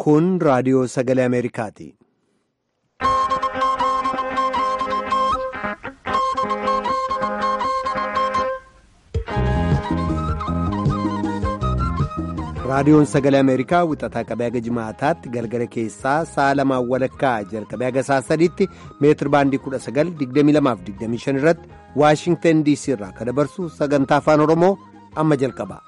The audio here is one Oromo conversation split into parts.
Kun raadiyoo sagalee Ameerikaati. Raadiyoon sagalee Ameerikaa wixataa qabee haga jimaataatti galgala keessaa sa'a lamaan walakkaa jalqabee haga sa'a sadiitti meetir baandii 19,2225 irratti Waashingtan DC irraa kan dabarsu sagantaa afaan Oromoo amma jalqaba.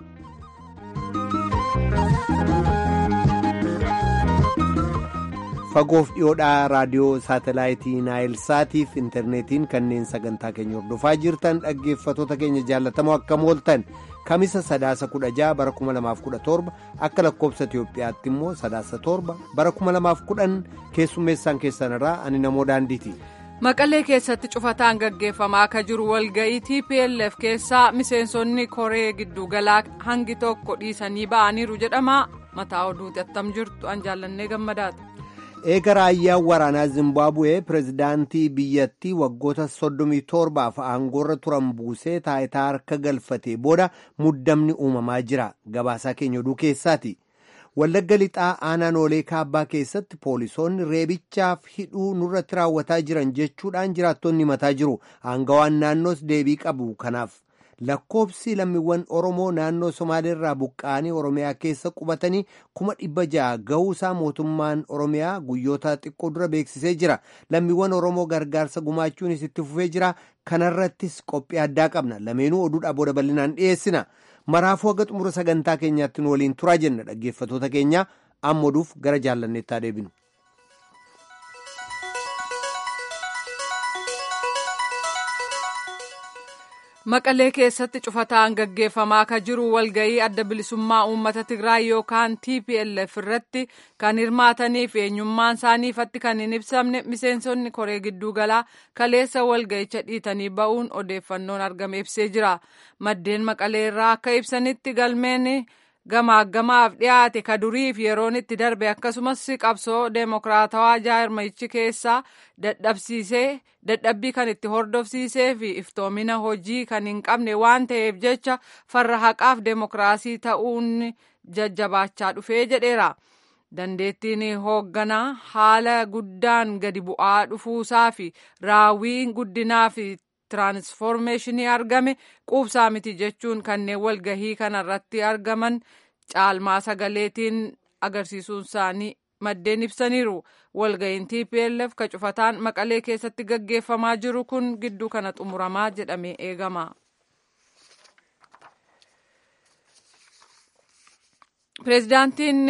Fagoof dhiyoodhaa raadiyoo saatalaayitii Naayilsaatiif intarneetiin kanneen sagantaa keenya hordofaa jirtan dhaggeeffatoota keenya jaallatamoo akkam ooltan. kamisa sadaasa kudha jaha bara kuma lamaaf kudha torba akka lakkoobsa Itiyoophiyaatti immoo sadaasa torba bara kuma lamaaf kudhan keessummeessaan keessan irraa ani namoo daandiiti. Maqalee keessatti cufataan gaggeeffamaa akka jiru walga'ii TPLF keessaa miseensonni koree giddugalaa hangi tokko dhiisanii ba'aniiru jedhama mataa oduuti attam jirtu an jaallannee gammadaati. eega raayyaan waraanaa zimbaabu'ee pirezidaantii biyyattii waggoota 37f aangoorra turan buusee taayitaa harka galfatee booda muddamni uumamaa jira gabaasaa keenya oduu keessaati wallagga lixaa aanaa noolee kaabbaa keessatti poolisoonni reebichaaf hidhuu nurratti raawwataa jiran jechuudhaan jiraattonni himataa jiru aangawaan naannoos deebii qabu kanaaf. lakkoobsi lammiiwwan oromoo naannoo somaaleerraa buqqa'anii oromiyaa keessa qubatanii kuma dhibba ja'a ga'uusaa mootummaan oromiyaa guyyoota xiqqoo dura beeksisee jira lammiiwwan oromoo gargaarsa gumaachuunis itti fufee jira kanarrattis qophii addaa qabna lameenuu oduudhaa booda bal'inaan dhiyeessina maraafuu haga xumura sagantaa keenyaatti nu waliin turaa jenna dhaggeeffatoota keenya amma oduuf gara jaallanneettaa deebinu. Maqalee keessatti cufataan gaggeeffamaa akka jiru walga'ii adda bilisummaa uummata Tigraay yookaan TPLF irratti kan hirmaatanii fi eenyummaan isaanii ifatti kan hin ibsamne miseensonni koree gidduu galaa kaleessa walga'icha dhiitanii ba'uun odeeffannoon argame ibsee jira. Maddeen Maqalee irraa akka ibsanitti galmeen gamaagamaaf dhiyaate ka duriif yeroon itti darbe akkasumas qabsoo deemokiraatawaa jaarmayichi keessaa dadhabsiisee dadhabbii kan itti hordofsiisee fi iftoomina hojii kan hin qabne waan ta'eef jecha farra haqaaf deemokiraasii ta'uun jajjabaachaa dhufee jedheera. dandeettiin hoogganaa haala guddaan gadi bu'aa dhufuusaa fi raawwiin guddinaa fi tiraansfoormeeshinii argame quubsaa miti jechuun kanneen walgahii kanarratti argaman caalmaa sagaleetiin agarsiisuun isaanii maddeen ibsaniiru walgahiin TPLF ka cufataan maqalee keessatti gaggeeffamaa jiru kun gidduu kana xumuramaa jedhamee eegama. Pireezidaantiin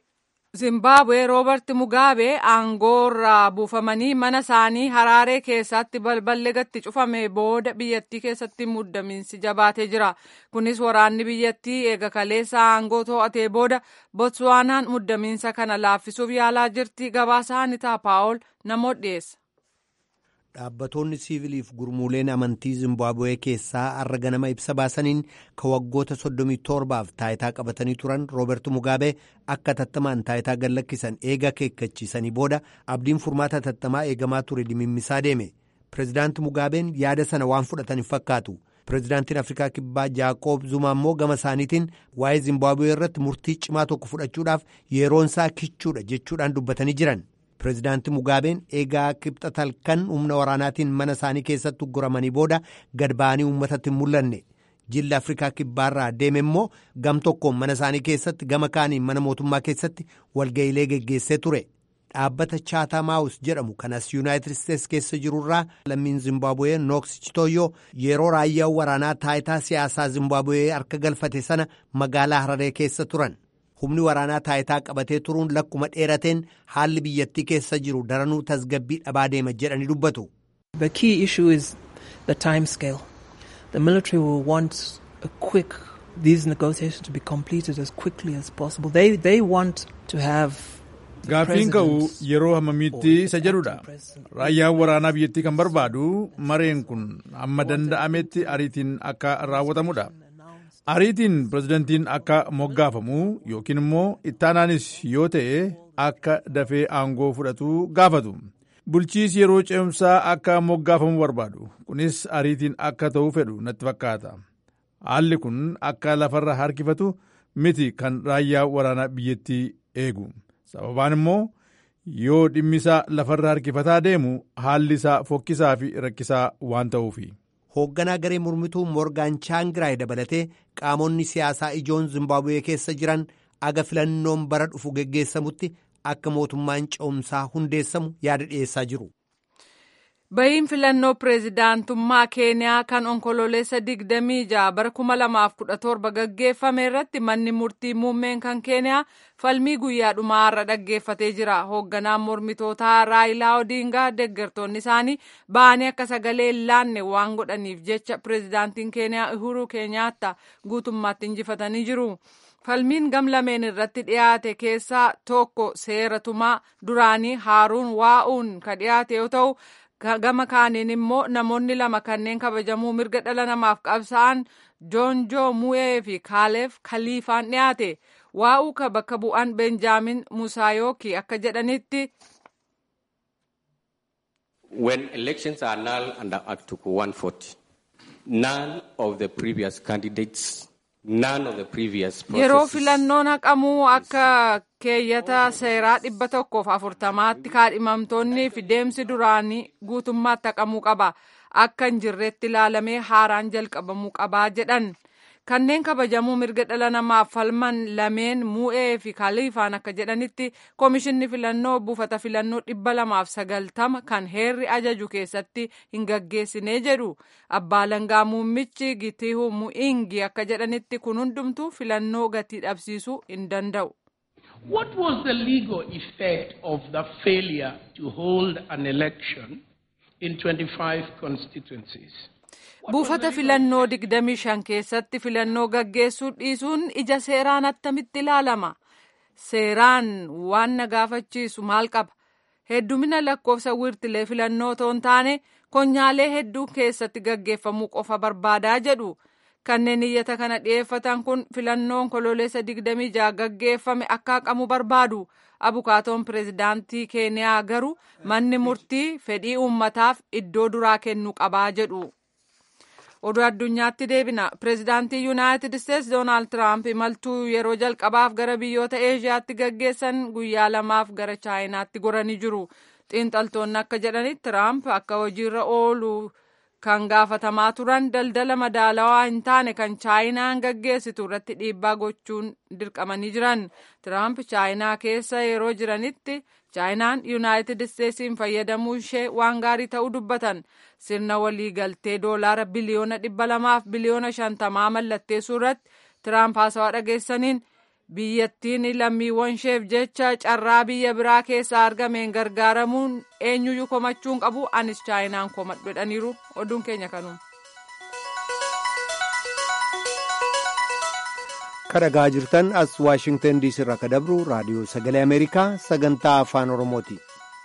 Zimbaabuwee Roobert Mugaabee aangoorraa buufamanii mana isaanii Haraaree keessatti balballi gatti cufame booda biyyattii keessatti muddamiinsi jabaatee jira. Kunis waraanni biyyattii eega kaleessa aangoo to'atee booda Botswaanaan muddamiinsa kana laaffisuuf yaalaa jirti. Gabaasaa Anitaa Paawol namoota dhiyeessa. Dhaabbattoonni siiviliif gurmuuleen amantii Zimbaabuwee keessaa har'a ganama ibsa baasaniin ka waggoota 37f taayitaa qabatanii turan Rooberti Mugaabee akka tattamaan taayitaa gallakkisan eega akeekkachiisanii booda abdiin furmaata tattamaa eegamaa ture dimimmisaa deeme. Pireezidaanti Mugaabeen yaada sana waan fudhatan hin fakkaatu. Pireezidaantiin Afrikaa Kibbaa Jaaqoob Zuma immoo gama isaaniitiin waa'ee Zimbaabuwee irratti murtii cimaa tokko fudhachuudhaaf yeroonsaa kichuudha jechuudhaan dubbatanii jiran. Pireezidaanti Mugaabeen eegaa kibxata halkan humna waraanaatiin mana isaanii keessatti ugguramanii booda gad ba'anii uummatatti hin mul'anne. Jilli Afrikaa Kibbaarraa deeme immoo gam tokkoon mana isaanii keessatti gama kaaniin mana mootummaa keessatti walga'iilee geggeessee ture. Dhaabbata Chatham House jedhamu kanas Yuunaayitid Isteets keessa jirurraa lammiin Zimbaabuwee Nooks Chitoyyoo yeroo raayyaan waraanaa taayitaa siyaasaa Zimbaabuwee harka galfate sana magaalaa Hararee keessa turan. humni waraanaa taayitaa qabatee turuun lakkuma dheerateen haalli biyyattii keessa jiru daranuu tasgabbii dhabaa deema jedhanii dubbatu. The key issue is the time scale. The military will want a quick these negotiations to be completed as quickly as possible. They they want to have Gaaffiin ka'u yeroo hammamiitti isa jedhudha. Raayyaan waraanaa biyyattii kan barbaadu mareen kun hamma danda'ametti ariitiin akka raawwatamudha. Ariitiin pirezidantiin akka moggaafamu yookiin immoo ittaanaanis yoo ta'e akka dafee aangoo fudhatu gaafatu. Bulchiisi yeroo ce'umsaa akka moggaafamu barbaadu. Kunis ariitiin akka ta'u fedhu natti fakkaata. Haalli kun akka lafarra harkifatu miti kan raayyaa waraanaa biyyattii eegu. sababaan immoo yoo dhimmisaa lafarra harkifataa deemu haalli isaa fokkisaa fi rakkisaa waan ta'uufi. hoogganaa garee mormituu moorgaan chaangiraay dabalatee qaamonni siyaasaa ijoon zimbaabuwee keessa jiran aga filannoon bara dhufu geggeessamutti akka mootummaan ce'umsaa hundeessamu yaada dhiyeessaa jiru. Bahiin filannoo pireezidaantummaa Keeniyaa kan onkololeessa 26 bara 2017 gaggeeffame irratti manni murtii muummeen kan Keeniyaa falmii guyyaa dhumaa irra dhaggeeffatee jira. Hoogganaan mormitootaa Raayilaa Odingaa deeggartoonni isaanii ba'anii akka sagalee hin laanne waan godhaniif jecha pireezidaantiin Keeniyaa Uhuru Keenyaattaa guutummaatti injifatanii jiru. Falmiin gamlameen irratti dhiyaate keessaa tokko seera tumaa duraanii Haaruun Waa'uun kan dhiyaate yoo ta'u. gama kaaniin immoo namoonni lama kanneen kabajamuu mirga dhala namaaf qabsa'an joonjoo mu'ee fi kaaleef kaliifaan dhiyaate waa'uu ka bakka bu'an benjaamin musaayookii akka jedhanitti. When elections are null under Article 140, none of the previous candidates Yeroo filannoon haqamuu akka keeyyata seeraa dhibba tokkoof afurtamaatti kaadhimamtoonnii fi deemsi duraanii guutummaatti haqamuu qaba. Akka hin jirreetti ilaalamee haaraan jalqabamuu qabaa jedhan. Kanneen kabajamuu mirga dhala namaaf falman lameen mu'ee fi kaliifaan akka jedhanitti komishinni filannoo buufata filannoo dhibba lamaaf sagaltama kan heerri ajaju keessatti hin gaggeessine jedhu abbaa langaa muummichi gitihu mu'ingi akka jedhanitti kun hundumtuu filannoo gatii dhabsiisuu hin danda'u. What was the legal effect of the failure to hold an election in 25 constituencies? Buufata filannoo 25 keessatti filannoo gaggeessuu dhiisuun ija seeraan attamitti ilaalama. Seeraan waan na gaafachiisu maal qaba? Heddumina lakkoofsa wiirtilee filannoo otoo hin taane konyaalee hedduu keessatti gaggeeffamuu qofa barbaadaa jedhu. Kanneen iyyata kana dhiyeeffatan kun filannoon kololeessa 26 gaggeeffame akka haqamu barbaadu. Abukaatoon pireezidaantii Keeniyaa garuu manni murtii fedhii uummataaf iddoo duraa kennuu qabaa jedhu. oduu addunyaatti deebina pireezidaantii yuunaayitid isteetsi doonaald tiraamp imaltuu yeroo jalqabaaf gara biyyoota eeshiyaatti gaggeessan guyyaa lamaaf gara chaayinaatti goranii jiru xiinxaltoonni akka jedhanitti tiraamp akka hojiirra oolu kan gaafatamaa turan daldala madaalawaa hin taane kan chaayinaan gaggeessitu irratti dhiibbaa gochuun dirqamanii jiran tiraamp chaayinaa keessa yeroo jiranitti chaayinaan yuunaayitid isteetsiin fayyadamuu ishee waan gaarii ta'uu dubbatan sirna waliigaltee doolaara biliyoona dhibba lamaaf biliyoona shantamaa mallatteessuu irratti tiraamp haasawaa dhageessaniin biyyattiin lammiiwwan isheef jecha carraa biyya biraa keessaa argameen gargaaramuun eenyuyyuu komachuun qabu anis chaayinaan komadhu jedhaniiru oduun keenya kanuma. kadhagaa jirtan as waashingtan diisii irraa kan dabru raadiyoo sagalee ameerikaa sagantaa afaan oromooti.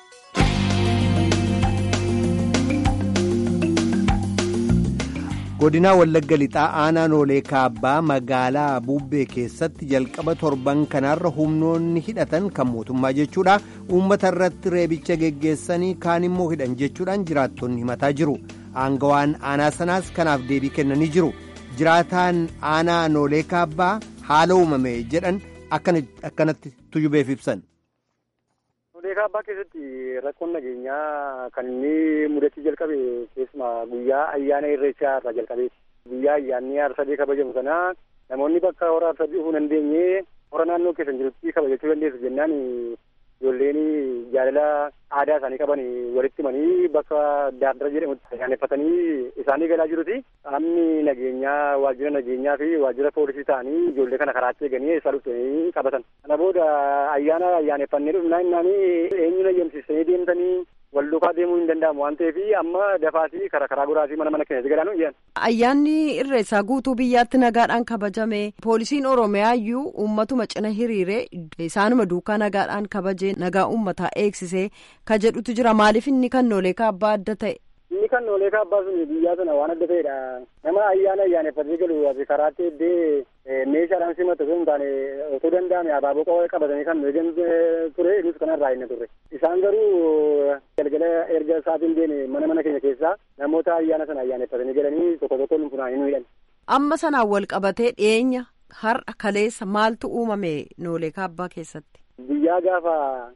godinaa wallagga lixaa aanaa noolee kaabbaa magaalaa buubbee keessatti jalqaba torban kanaarra humnoonni hidhatan kan mootummaa jechuudha uummata irratti reebicha geggeessanii kaan immoo hidhan jechuudhaan jiraattonni himataa jiru aangawaan aanaa sanaas kanaaf deebii kennanii jiru jiraataan aanaa noolee kaabbaa haala uumame jedhan akkanatti tujubeef ibsan. Noolee kaabbaa keessatti rakkoon nageenyaa kan inni mudachuu jalqabe keessumaa guyyaa ayyaana irreechaa irraa jalqabeeti. Guyyaa ayyaanni aarsadee kabajamu sana namoonni bakka hora aarsadee dhufuu hin dandeenye hora naannoo keessan jirutti kabajachuu dandeessu jennaan ijoolleen jaalala aadaa isaanii qaban walitti himanii bakka daandara jedhamutti ayyaaneffatanii isaanii galaa jiruti. Qaamni nageenyaa waajjira nageenyaa fi waajjira poolisii ta'anii ijoollee kana karaatti eeganii isaa dhuftanii qabatan. Kana booda ayyaana ayyaaneffannee dhufnaa innaanii eenyuun ayyamsiisanii deemtanii wal duukaa deemuu hin danda'amu waan ta'eef amma dafaasii karaa karaa goraasii mana mana keenya galaanu iyyan. Ayyaanni irreessaa guutuu biyyaatti nagaadhaan kabajame poolisiin oromiyaa iyyuu uummatuma cina hiriiree isaanuma duukaa nagaadhaan kabajee nagaa uummataa eegsisee ka jedhutu jira maaliif inni kan noolee kaabbaa adda ta'e. Inni kan noolee kaabbaa sun biyyaa sana waan adda ta'edha. Nama ayyaana ayyaaneffatee galu ati karaatti eddee meeshaadhaan simatu osoo hin taane otoo danda'ame abaaboo qawwee qabatanii kan eegan ture nus kanarraa hin turre. Isaan garuu galgala erga isaatiin deeme mana mana keenya keessaa namoota ayyaana sana ayyaaneffatanii galanii tokko tokko nu funaanii nu hidhan. Amma sanaan wal qabatee dhiyeenya har'a kaleessa maaltu uumame noolee kaabbaa keessatti? Guyyaa gaafa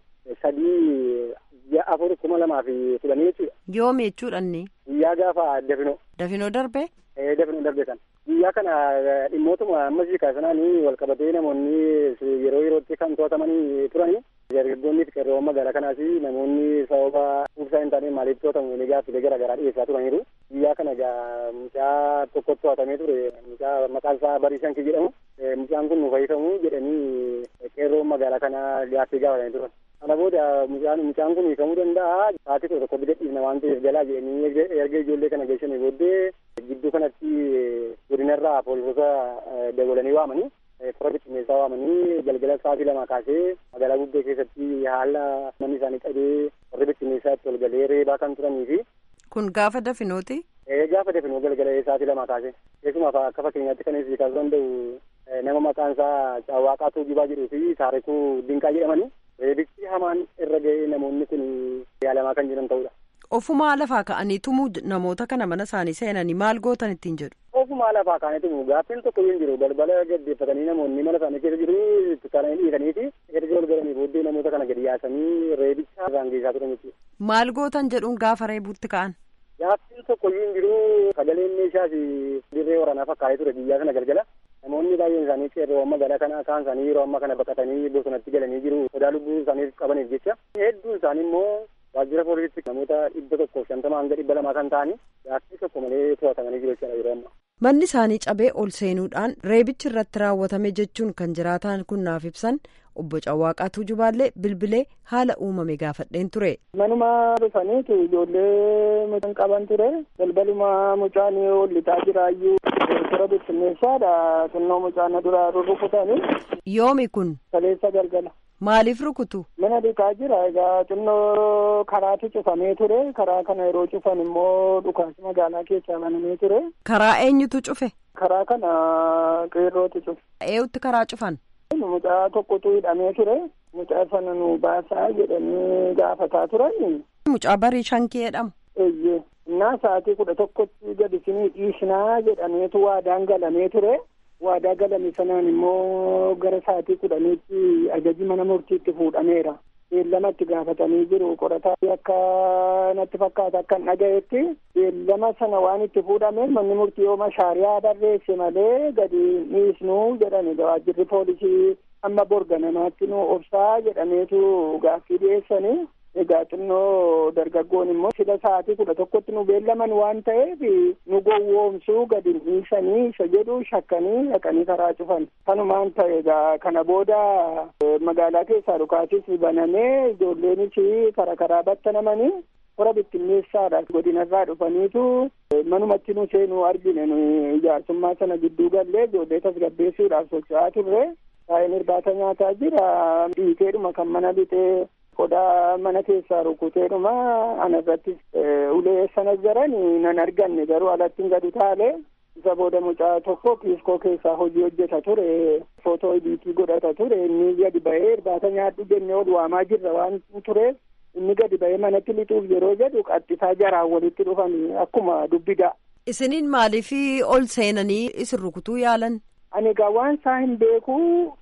sadii ji'a afur kuma lamaa fi kudhanii jechuudha. Yoomi jechuudhanni. Guyyaa gaafa dafinoo. Dafinoo darbe. Dafinoo darbe kan. Guyyaa kana dhimmootuma ammasii kaasanaanii wal qabatee namoonni yeroo yerootti kan to'atamanii turanii dargaggoonni qeerroowwan magaalaa kanaas namoonni sababa ibsaa hin taane maaliif to'atamu inni gaaffilee garaa garaa dhiyeessaa turaniiru. Guyyaa kana egaa mucaa tokko to'atamee ture mucaa maqaan isaa Bariishan Kii jedhamu. Mucaan kun nu fayyisamu jedhanii qeerroon magaalaa kanaa gaaffii gaafatanii turan. Kana booda mucaan mucaan kun hiikamuu danda'a. Sa'aatii kudha tokko bida dhiifna waan ta'eef galaa jedhanii erga ijoollee kana geessanii booddee gidduu kanatti godinarraa poolisoota dabalanii waamanii fira bittinneessaa waamanii galgala sa'aatii lama kaasee magaalaa guddoo keessatti haala manni isaanii qabee warri bittinneessaa itti ol galee reebaa kan turanii fi. Kun gaafa dafinooti. Gaafa dafinoo galgala sa'aatii lama kaasee keessumaa akka fakkeenyaatti kan ibsi kaasuu danda'u nama maqaan isaa Caawwaaqaa Tuujibaa jedhuu fi Taarikuu Dinqaa jedhamanii reebichi hamaan irra ga'ee namoonni kun yaalamaa kan jiran ta'udha. Ofumaa lafaa ka'anii tumuu namoota kana mana isaanii seenanii maal gootan ittiin jedhu. Ofumaa lafaa ka'anii tumuu gaaffiin tokko hin jiru balbala gaddeeffatanii namoonni mana isaanii keessa jiru tuttuqaanii dhiisanii fi erga ol galanii booddee namoota kana gadi yaasanii reebicha irraan geessaa turan jechuudha. Maal gootan jedhuun gaafa reebuutti ka'an. Gaaffiin tokko hin jiru sagaleen meeshaas dirree waraanaa fakkaatee ture biyyaa sana galgala. namoonni baay'een isaanii qeerroowwan magaalaa kana kaan isaanii yeroo ammaa kana baqatanii bosonatti galanii jiru sodaa lubbuu isaaniif qabaniif jecha hedduun isaanii immoo waajjira poolisiitti namoota dhibba tokkoof shantama hanga dhibba lamaa kan ta'anii gaaffii tokko malee to'atamanii jiru jechuudha yeroo ammaa. Manni isaanii cabee ol seenuudhaan reebichi irratti raawwatame jechuun kan jiraataan kun naaf ibsan obbo Cawwaaqaa Tuujubaallee bilbilee haala uumame gaafadheen ture. Manuma dhufaniitu ijoollee mucaan qaban ture balbaluma mucaan ollitaa jiraayyuu toora bittinneessaadha xinnoo mucaan dura rurrukutanii. Yoomi kun. Kaleessa galgala. Maaliif rukutu? Mana dhiqaa jira egaa xinnoo karaatu cufamee ture karaa kana yeroo cufan immoo dhukaasi magaalaa keessaa banamee ture. Karaa eenyutu cufe? Karaa kana qeerrootu cufe. Eeyutti karaa cufan? Mucaa tokkotu hidhamee ture. Mucaa sana nu baasaa jedhanii gaafataa turan. Mucaa barii shankii jedhamu. Eeyyee. Innaa sa'aatii kudha tokkotti gadi isinii dhiisnaa jedhameetu waadaan galamee ture. Waadaa galame sanaan immoo gara sa'aatii kudhaniitti ajaji mana murtiitti fuudhameera. Beellama itti gaafatanii jiru qorataa akka natti fakkaata akka hin dhagayetti beellama sana waan itti fuudhameef manni murtii yooma shaariyaa barreesse malee gadi dhiisnuu jedhani waajjirri poolisii amma borga namaatti nu obsaa jedhameetu gaaffii dhiyeessanii. Egaa xinnoo dargaggoon immoo sila sa'aatii kudha tokkotti nu beellaman waan ta'eef nu gowwoomsuu gadi dhiisanii isa jedhu shakkanii dhaqanii karaa cufan. Kanumaan ta'e egaa kana booda magaalaa keessaa dhukaasis banamee ijoolleenis karaa karaa battanamanii hora bittinneessaadha godinarraa dhufaniitu manumatti nu seenuu argine nu ijaarsummaa sana gidduu gallee ijoollee tasgabbeessuudhaaf socho'aa turre. Taa'een irbaata nyaataa jira dhiiteedhuma kan mana bitee qodaa mana keessaa rukuteedhuma anarrattis ulee sana jiran nan arganne garuu alatti gadi taale isa booda mucaa tokko kiiskoo keessaa hojii hojjeta ture footoo ediitii godhata ture inni gadi ba'ee irbaata nyaadhu jennee ol waamaa jirra waan tureef inni gadi ba'ee manatti lixuuf yeroo jedhu qaxxisaa jaraan walitti dhufan akkuma dubbidaa. Isiniin maaliif ol seenanii isin rukutuu yaalan? Ani egaa waan isaa hin beeku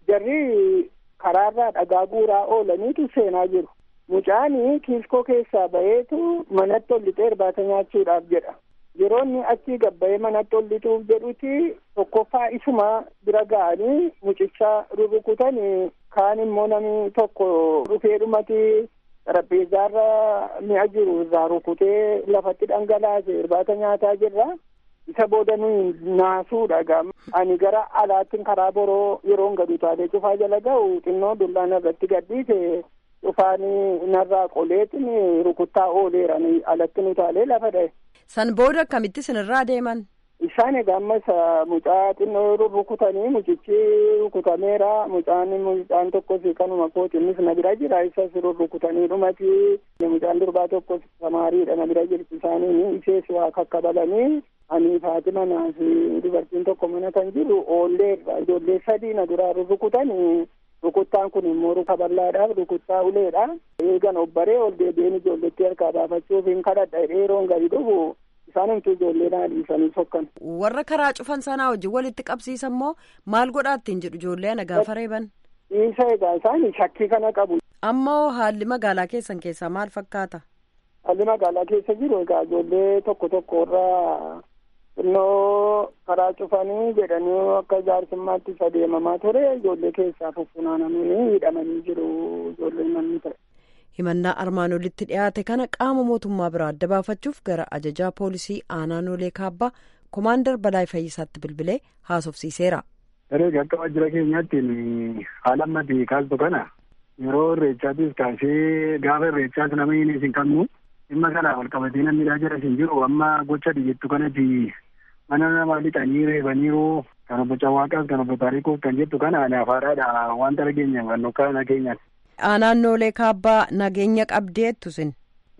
jarri karaarraa dhagaa guuraa oolaniitu seenaa jiru. Mucaani kiiskoo keessaa ba'eetu manatti ol lixee irbaata nyaachuudhaaf jedha. Yeroo inni achii gabba'ee manatti ol lixuuf jedhuti tokkoffaa isuma bira ga'anii mucicha rurrukutanii kaan immoo namni tokko dhufee dhumati xarapheezzaarra mi'a jiru irraa rukutee lafatti dhangalaase irbaata nyaataa jirra. isa booda nuyi naasuudha gam ani gara alaattiin karaa boroo yeroon gadi utaalee cufaa jala ga'u xinnoo dullaan irratti gadhiise cufaanii narraa qoleetin rukuttaa ooleera alatti utaalee lafa dha'e. San booda akkamitti sinirraa deeman? Isaan egaa ammas mucaa xinnoo rukutanii mucichi rukutameera mucaan mucaan tokkos kanuma kooti innis na bira jira isas rukutanii dhumati mucaan durbaa tokkos samaariidha na bira jirti isaanii isees waa kakkabalanii ani Faatima naaf dubartiin tokko mana kan jiru oolleerra ijoollee sadii na duraa rukutanii rukuttaan kun immoo ruka bal'aadhaaf rukuttaa uleedha eegan obbaree ol deebi'een ijoolletti harkaa baafachuuf hin kadhadha yeroon gadi dhufu isaan himtuu ijoollee naa dhiisanii sokkan. Warra karaa cufan sanaa wajjin walitti qabsiisan moo maal godhaa ittiin jedhu ijoollee ana gaafa reeban? Dhiisa egaa isaan shakkii kana qabu. Ammoo haalli magaalaa keessan keessaa maal fakkaata? Haalli magaalaa keessa jiru egaa ijoollee tokko tokko irraa xinnoo karaa cufanii jedhanii akka jaarsummaatti isa deemamaa ture ijoollee keessaa fuffunaananii hidhamanii jiru ijoollee namni ta'e. himannaa armaan olitti dhiyaate kana qaama mootummaa biraa adda baafachuuf gara ajajaa poolisii aanaa noolee kaabbaa komaandar balaa fayyisaatti bilbilee haasofsiiseera. Erga akka waajjira keenyaatti haala ammatti kaastu kana yeroo irreechaatis kaasee gaafa irreechaas nama hin isin qabnu dhimma kana wal qabatee namni jira isin jiru amma gocha dhiyeettu kanatti mana namaa lixanii reebaniiru kan obbo Cawaaqaas kan obbo Taariikuus kan jettu kana ani afaadhaadha wanta dhageenya hubannoo kana keenyaati. Aanaan noolee kaabbaa nageenya qabdeettu sin.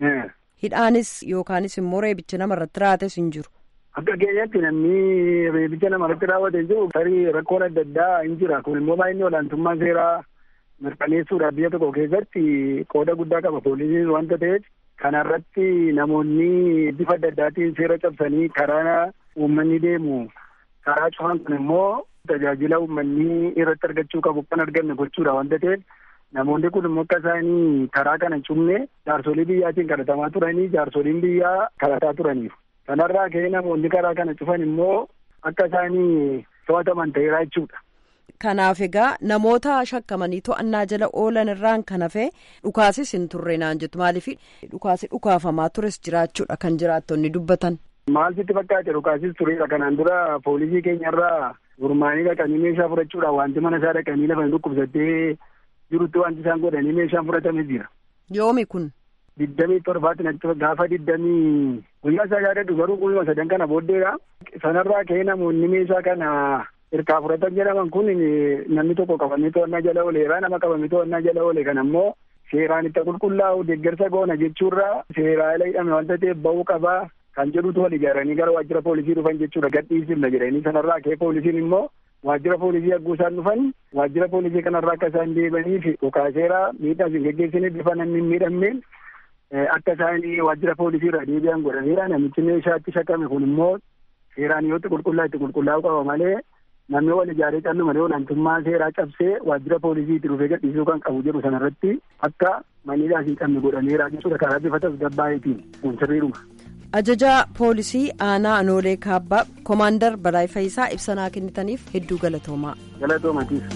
Hidhaanis yookaanis immoo reebichi namarratti raawwates hin jiru. Akka keenyatti namni reebicha namarratti raawwate jiru tarii rakkoon adda addaa hin jira kun immoo baay'inni olaantummaa seeraa mirkaneessuudhaaf biyya tokko keessatti qooda guddaa qaba poolisiin wanta ta'eef kanarratti namoonni bifa adda addaatiin seera cabsanii karaa uummanni deemu karaa cufan kun immoo tajaajila uummanni irratti argachuu qabu kan arganne gochuudha wanta ta'eef namoonni kun immoo akka isaanii karaa kana cufne jaarsolii biyyaatiin kadhatamaa turanii jaarsoliin biyyaa kadhataa turaniif kanarraa ka'ee namoonni karaa kana cufan immoo akka isaanii to'ataman ta'eera jechuudha. Kanaaf egaa namoota shakkamanii to'annaa jala oolan irraan kan hafe dhukaasis hin turre naan jettu maaliif dhukaasi dhukaafamaa tures jiraachuudha kan jiraattonni dubbatan. Maal sitti fakkaate dhukaasis tureera kanaan dura poolisii keenyarraa gurmaanii dhaqanii meeshaa fudhachuudhaan wanti mana isaa dhaqanii lafa dhukkubsattee jirutti wanti isaan godhanii meeshaan fudhatame jira. Yoomi kun. Diddamii torbaatti natti gaafa diddamii guyyaa isaa yaadadhu garuu guyyuma sadan kana booddeedha. Sanarraa ka'ee namoonni meeshaa kana hirkaa fudhatan jedhaman kun namni tokko qabamee to'annaa jala ooleera nama qabamee to'annaa jala oole kan ammoo seeraan itti qulqullaa'u deeggarsa goona jechuurra seeraa ala hidhame wanta ta'eef ba'uu qabaa kan jedhutu wal ijaaranii gara waajjira poolisii dhufan jechuudha gadhiisifna jedhanii sanarraa ka'ee poolisiin immoo waajjira poolisii hagguu isaan dhufan waajjira poolisii kanarraa akka isaan deebaniif dhukaaseera miidhaa isin geggeessanii bifa namni hin miidhamneen akka isaan waajjira poolisii irraa deebi'an godhaneera namichi meeshaatti shakame kun immoo seeraan yoo itti qulqullaa'u itti qulqullaa'uu qaba malee namni wal ijaaree callu malee olaantummaa seeraa cabsee waajjira poolisii itti dhufee gadhiisuu kan qabu jedhu sanarratti akka maniidhaas hin qabne godhaneera jechuudha karaa bifa tasgabbaa'itiin kun sirriidhuma. Ajajaa poolisii aanaa Noolee Kaabbaa Komaandar Balaay Fayisaa ibsanaa kennitaniif hedduu galatoomaa. Galatoomatiif.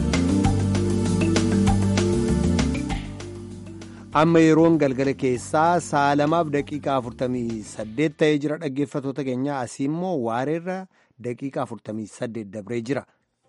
amma yeroon galgala keessaa sa'a lamaaf daqiiqaa afurtamii saddeet ta'ee jira dhaggeeffatoota keenya asii immoo waareerra daqiiqaa afurtamii saddeet dabree jira.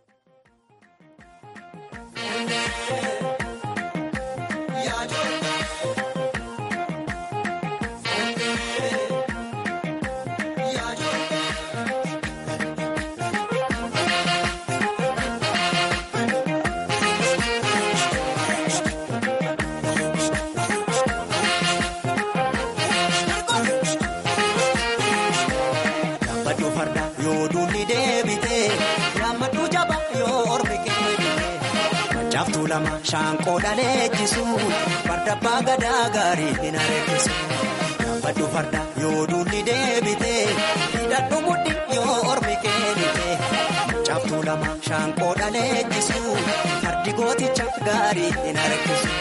Shaanqoo dhaleechisuun farda abbaa gadaa gaarii hin areessisu. Gaafadhu farda yoo duulli deebitee hidhadhu mudhi yoo ormi keenitee. Caaftuu lama shaanqoo dhaleechisuun fardi gooticha gaarii hin areessisu.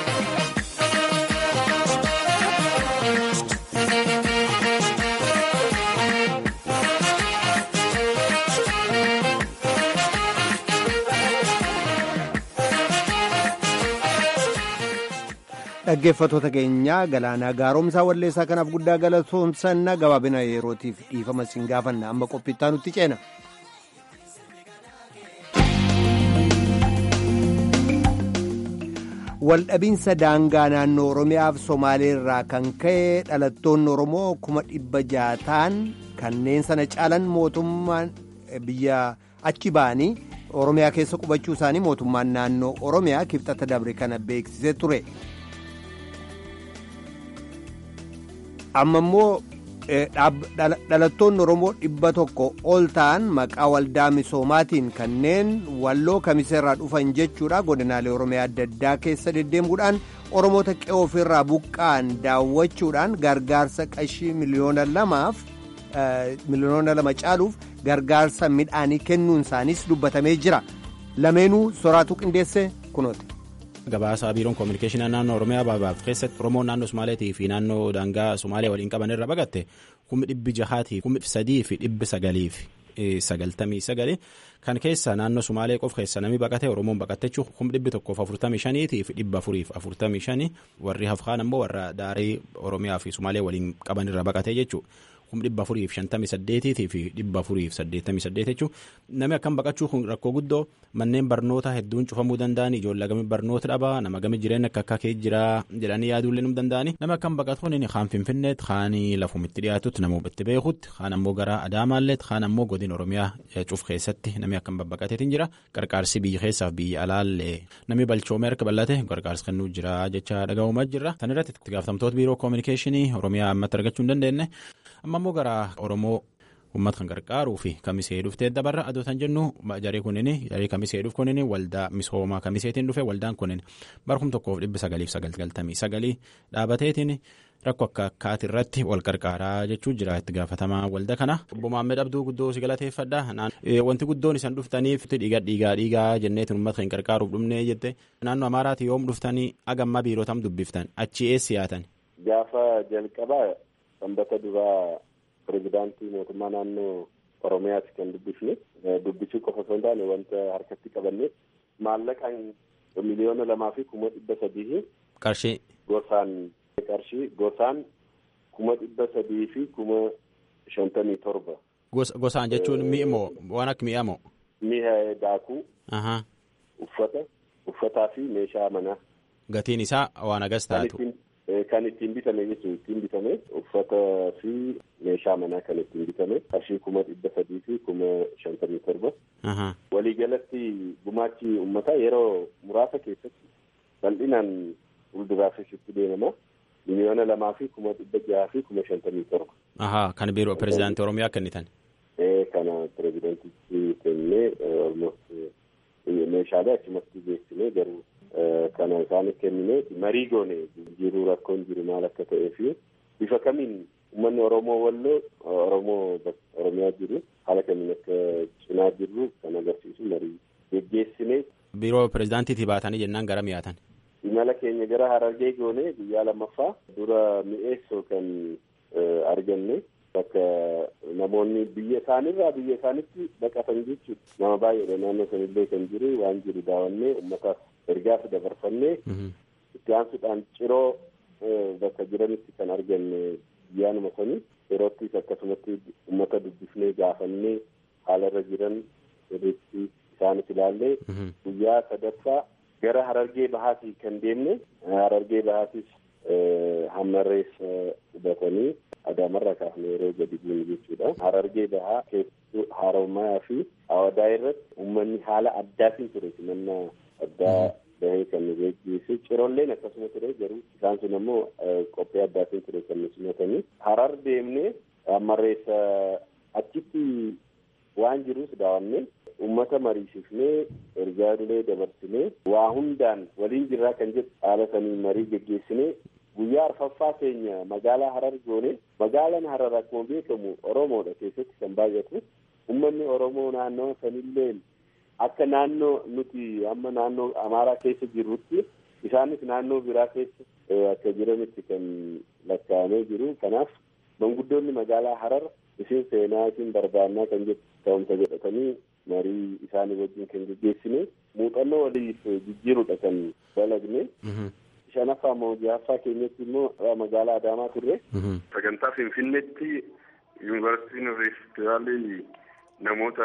dhaggeeffatoota keenya galaanaa gaaromsaa walleessaa kanaaf guddaa galatoomsanna gabaabina yerootiif dhiifama siin gaafanna amma qophiittaa nutti ceena. waldhabinsa daangaa naannoo oromiyaaf somaaleerraa kan ka'e dhalattoonni oromoo kuma dhibba ja'a ta'an kanneen sana caalan mootummaan biyya achi ba'anii oromiyaa keessa qubachuu isaanii mootummaan naannoo oromiyaa kibxata dabre kana beeksisee ture. amma immoo dhalattoonni oromoo dhibba tokko ol ta'an maqaa waldaa misoomaatiin kanneen walloo kamiseerraa dhufan jechuudha godinaalee oromiyaa adda addaa keessa deddeemuudhaan oromoota qe'ee ofirraa buqqa'an daawwachuudhaan gargaarsa qashii miliyoona lamaaf miliyoona lama caaluuf gargaarsa midhaanii kennuun isaaniis dubbatamee jira lameenuu soraatu qindeesse kunooti. Gabaasa biiroon koominikeeshinii naannoo Oromiyaa baabaaf keessatti Oromoon naannoo Sumaaleetii fi naannoo daangaa Sumaaliyaa waliin qaban irra baqatte kummi dhibbi jahaatii kummi sadii fi dhibbi sagaliif sagaltamii sagali kan keessa naannoo Sumaalee qof keessa namni baqate Oromoon baqatte jechuun kummi dhibbi tokkoof afurtamii shaniitii fi dhibba afuriif afurtamii shanii warri hafkaan ammoo warra daarii Oromiyaa fi Sumaalee waliin qaban irra baqate jechuudha. kum dhibba afuriif shantamii saddeetiitii fi dhibba afuriif saddeettamii saddeet jechuun namni akkam baqachuu kun rakkoo guddoo manneen barnoota hedduun cufamuu danda'an ijoollee gamii barnoota dhabaa nama gamii jireenya akka akka kee jira jedhanii yaaduullee nu danda'ani nama akkam baqatuun inni kaan finfinneet kaan lafumitti dhiyaatutti nama itti beekutti kaan ammoo gara adaamaalleet kaan ammoo godin oromiyaa cuf keessatti namni akkam babbaqateetiin jira qarqaarsi biyya keessaaf biyya alaallee namni balchoomee harka bal'ate qarqaarsi kennuu jira jecha dhaga'umaa jirra tan irratti itti gaafatamtoota biiroo koominikeeshinii oromiyaa ammatti argachuu hin dandeenye amma ammoo gara oromoo uummata kan gargaaruu fi kamisee dhuftee dabarra adoo tan jennu jaree kunin jaree kamisee dhufu kunin waldaa misoomaa kamiseetiin dhufe waldaan kunin barkum tokkoof dhibba sagaliif sagaltamii sagalii dhaabateetiin rakkoo akka akkaati irratti wal gargaaraa jechuu jira itti gaafatamaa walda kana obbo Maammed Abduu guddoo si galateeffadha wanti guddoon isan dhuftaniif dhiiga dhiigaa dhiigaa jenneetiin uummata kan gargaaruuf dhumnee jette naannoo Amaaraati yoom dhuftanii agamma biirootam dubbiftan achi eessi yaatan. Gaafa jalqabaa sanbata duraa pirezidaantii mootummaa naannoo oromiyaati kan dubbifne dubbisuu qofa osoo hin taane wanta harkatti qabanne maallaqaan miliyoona lamaa fi kuma dhibba sadii qarshii gosaan qarshii gosaan kuma dhibba sadii fi kuma shantamii torba. Gosaan jechuun mi'i moo waan akka mi'a moo? Mi'a daakuu. Uffata uffataa fi meeshaa manaa. Gatiin isaa waan agas taatu. Kan ittiin bitame jechuun ittiin bitame uffata fi meeshaa manaa kan ittiin bitame qarshii kuma dhibba sadii fi kuma shantamii torba. Waliigalatti gumaachi uummataa yeroo muraasa keessatti bal'inaan fuulduraafis itti deemama. Miliyoona lamaa fi kuma dhibba jaha fi kuma shantamii torba. Ahaa kan biiroo pirezidaantii Oromiyaa kennitan. Kana pirezidaantichi kennee meeshaalee achumatti beeksinee garuu. Kana isaaniif kennine marii goone jiruu rakkoon jiru maal akka ta'ee fi bifa kamiin uummanni Oromoo walloo Oromoo Oromiyaa jiru haala kamiin akka cinaa jirru kan agarsiisu marii geggeessine. Biiroo pirezidaantiitii baatanii jennaan gara mi'aatan. Imala keenya gara Harargee goone guyyaa lammaffaa dura mi'eessoo kan arganne bakka namoonni biyya isaanirraa biyya isaanitti baqatan jechuudha. Nama baay'eedha naannoo sanillee kan jiru waan jiru daawwannee uummataaf ergaas dabarfannee itti aansuudhaan ciroo bakka jiranitti kan arganne guyyaanuma sanii yeroottis akkasumatti uummata dubbifnee gaafannee haala irra jiran sirriitti isaanis ilaallee guyyaa sadaffaa gara harargee bahaatii kan deemne harargee bahaatis hammarreessa hubatanii adaamarraa kaafne yeroo gadi buune jechuudha. Harargee bahaa keessattuu haarommaa fi awadaa irratti uummanni haala addaatiin ture simannaa addaa bahee kan nu geggeesse cirolleen akkasuma ture garuu isaan sun ammoo qophii addaatiin ture kan nu simatanii harar deemnee hammarreessa achitti waan jirus daawwannee uummata mariisifnee ergaalee dabarsinee waa hundaan waliin jirraa kan jedhu haala sanii marii geggeessinee guyyaa arfaffaa keenya magaalaa harar goone magaalaan harar akkuma beekamu oromoodha keessatti kan baay'atu uummanni oromoo naannoo sanillee akka naannoo nuti amma naannoo amaaraa keessa jirrutti isaanis naannoo biraa keessa akka jiranitti kan lakkaa'amee jiru kanaaf manguddoonni magaalaa harar isin seenaa isin barbaannaa kan jedhu ta'umsa jedhatanii marii isaanii wajjin kan geggeessine muuxannoo waliif jijjiirudha kan dalagne. shanaffaa moo jahaffaa keenyatti immoo magaalaa adaamaa turre. sagantaa finfinneetti yuunivarsiitiin riiftivaalii namoota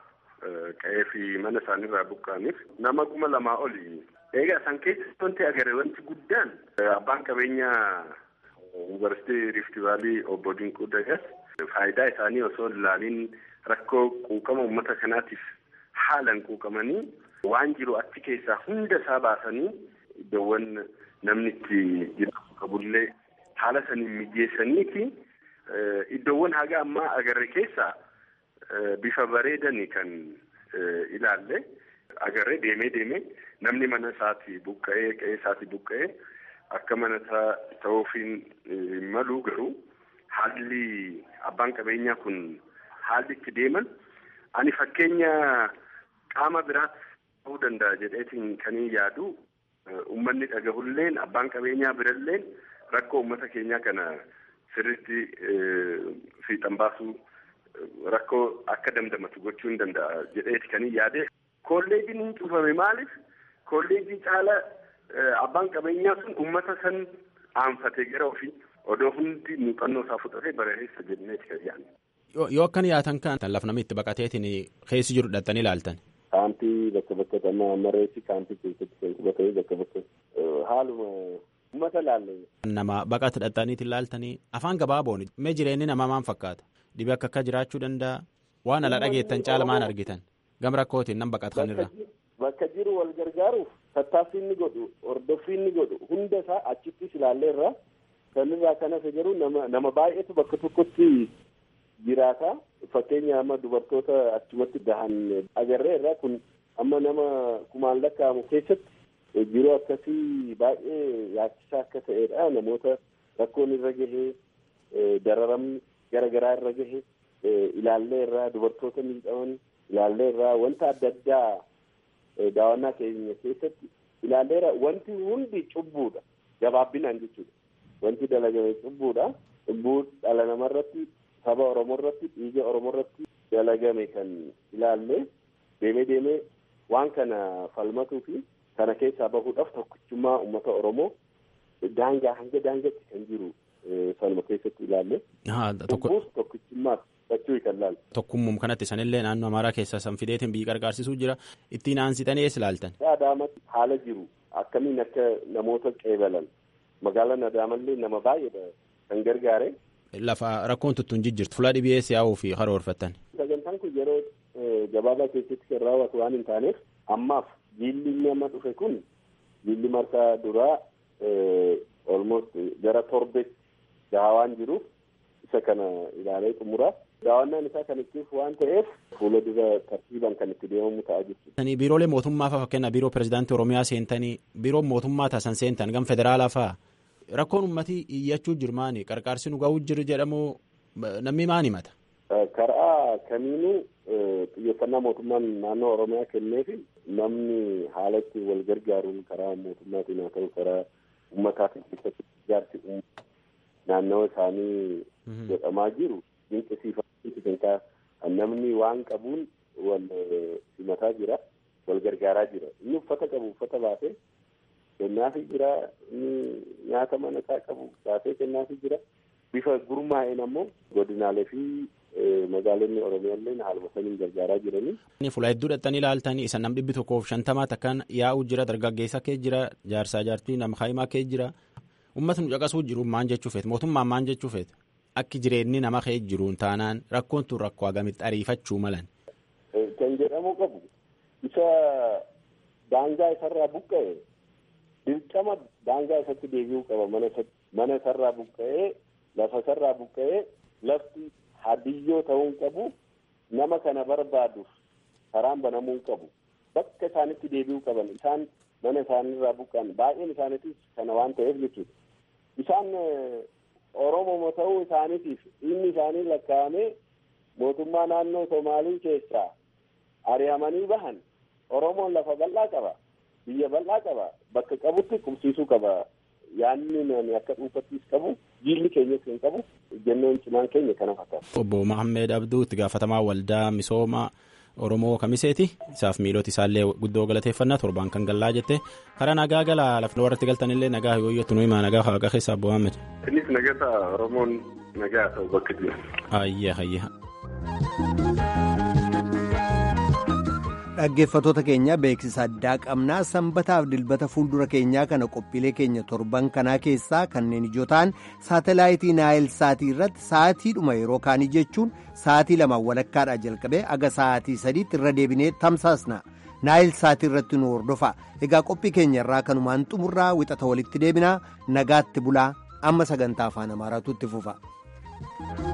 qe'ee fi mana isaaniirraa buqqa'aniif nama kuma lamaa oli. Egaa isaan keessatti wanti agarre wanti guddaan abbaan qabeenyaa yuunivarsiitii riiftivaalii obbo Dinquu Dagas faayidaa isaanii osoo ilaaliin rakkoo quuqama uummata kanaatiif haalan quuqamanii waan jiru achi keessaa hunda isaa baasanii iddoowwan namni itti jiraatu qabullee haala saniin mijeessaniiti iddoowwan haga ammaa agarre keessaa bifa bareedanii kan ilaalle agarre deemee deemee namni mana isaatii buqqa'ee qe'ee isaatii buqqa'ee akka mana ta'uufiin hin malu garuu haalli abbaan qabeenyaa kun haalli itti deeman ani fakkeenya qaama biraatti ta'uu danda'a jedheetiin kanii yaadu uummanni dhagahulleen abbaan qabeenyaa biralleen rakkoo uummata keenyaa kana sirriitti fiixan baasuu rakkoo akka damdamatu gochuu hin danda'a jedheeti kanii yaade kolleejiin hin cufame maaliif kolleejii caala abbaan qabeenyaa sun uummata san aanfatee gara ofii odoo hundi muuxannoo isaa fudhatee bareessa jenneeti kan yaadne. Yoo akkan yaatan kan lafa namni itti baqateetiin keessi jiru dhattanii ilaaltan. Kaampii bakka bakka amma mareechi kaampii keessatti kan qubatee bakka bakka haaluma uummata ilaalle. Nama baqata dhattaniitiin ilaaltanii afaan gabaaboon mee jireenyi namaa maal fakkaata dhibee akka akka jiraachuu danda'a waan ala dhageettan caala maal argitan gam rakkootiin nan baqatanirra. Bakka jiru wal gargaaruuf tattaaffii inni godhu hordoffii inni godhu hunda isaa achittis ilaalleerra kanirraa kanas garuu nama nama baay'eetu bakka tokkotti jiraata fakkeenya amma dubartoota achumatti dahan agarreerra kun amma nama kumaan lakkaa'amu keessatti jiruu akkasii baay'ee yaachisaa akka ta'edha namoota rakkoon irra gahee dararamni gara garaa irra gahee ilaallee irraa dubartoota miidhaman ilaallee irraa wanta adda addaa daawwannaa keenya keessatti ilaalleera wanti hundi cubbuudha gabaabbinaan jechuudha wanti dalagame cubbuudha cubbuu dhala namarratti saba oromoo irratti dhiiga oromoo irratti dalagame kan ilaalle deemee deemee waan kana falmatuu fi kana keessaa bahuudhaaf tokkichummaa uummata oromoo daangaa hanga daangaatti kan jiru sanuma keessatti ilaalle. Cubbuus tokkichummaaf fachuu kan ilaalle. Tokkummum kanatti sanillee naannoo Amaaraa keessaa san fideetiin biyyi gargaarsisuu jira ittiin aansitanii eessa ilaaltan. Adaamatti haala jiru akkamiin akka namoota qeebalan magaalaan Adaamallee nama baay'eedha kan gargaare. Lafa rakkoon tuttuun jijjiirtu fuula dhibee si'aawuu fi karoorfattan. Sagantaan kun yeroo gabaabaa keessatti kan raawwatu waan hin taaneef ammaaf jiilli inni amma dhufe kun jiilli marsaa duraa almost gara torbetti gahaa waan jiruuf isa kana ilaalee xumuraa daawwannaan isaa kan ittiif waan ta'eef fuula dura tartiibaan kan itti deemamu ta'a jechuudha. Biiroolee mootummaa fa'aa fakkeenyaaf biiroo pirezidaantii Oromiyaa seentanii biiroo mootummaa taasisan seentan gam federaalaa fa'aa rakkoon uummatii iyyachuu jirmaani qarqaarsi nu ga'uu jiru jedhamu namni maan himata. Karaa kamiinuu xiyyeeffannaa mootummaan naannoo Oromiyaa kennee fi namni haala itti wal gargaaruun karaa mootummaatiin haa ta'u karaa uummataatiin keessatti ijaarsi naannoo isaanii godhamaa jiru dinqisiifachiisu kan namni waan qabuun wal simataa jira wal gargaaraa jira inni uffata qabu uffata baasee kennaafi jira inni nyaata mana isaa qabu baasee kennaafi jira bifa gurmaa'een ammoo godinaalee fi magaalonni oromiyaallee haaluma saniin gargaaraa jiranii. Fuula hedduu dhattanii ilaaltanii isa nam dhibbi tokkoof shantamaa takkaan yaa'u jira dargaggeessa kee jira jaarsaa jaartii nama kaayimaa kee jira uummatni caqasuu jiru maan jechuu feet mootummaan maan jechuu feet akki jireenyi nama kee jiruun taanaan rakkoon tun rakkoo agamitti ariifachuu malan. Kan jedhamu qabu isa daangaa isarraa buqqa'e dirqama daangaa isatti deebi'uu qaba mana isarraa buqqa'ee lafa isarraa buqqa'ee lafti hadiyyoo ta'uun qabu nama kana barbaaduuf karaan banamuu qabu bakka isaanitti deebi'uu qaban isaan mana isaanirraa buqqa'an baay'een isaaniitis kana waan ta'eef jechuudha isaan oromoo ta'uu isaaniitiif inni isaanii lakkaa'amee mootummaa naannoo somaalii keessaa ari'amanii bahan oromoon lafa bal'aa qaba biyya bal'aa qaba bakka qabutti qubsiisuu qaba yaanni nani akka dhuunfattis qabu jiilli keenyas kan qabu jennoon cimaan keenya kana fakkaata. Obbo Mahammed Abduu itti gaafatamaa waldaa misooma Oromoo kamiseeti isaaf miilota isaallee guddoo galateeffannaa torbaan kan gallaa jette karaa nagaa gala lafa warratti galtanillee nagaa yooyyootu nu himaa nagaa waaqa keessaa Obbo Mahammed. Innis nagaa Oromoon nagaa ta'u bakka jiru. Ayya ayya. dhaggeeffatoota keenya beeksisa addaa qabnaa sanbataaf dilbata fuuldura keenyaa kana qophiilee keenya torban kanaa keessaa kanneen ijoo ta'an saatalaayitii naayil saatii irratti sa'aatiidhuma yeroo kaanii jechuun sa'aatii lamaan walakkaadhaa jalqabee aga sa'aatii sadiitti irra deebinee tamsaasna naayil saatii irratti nu hordofa egaa qophii keenya irraa kanumaan xumurraa wixata walitti deebinaa nagaatti bulaa amma sagantaa afaan amaaraatu itti fufa.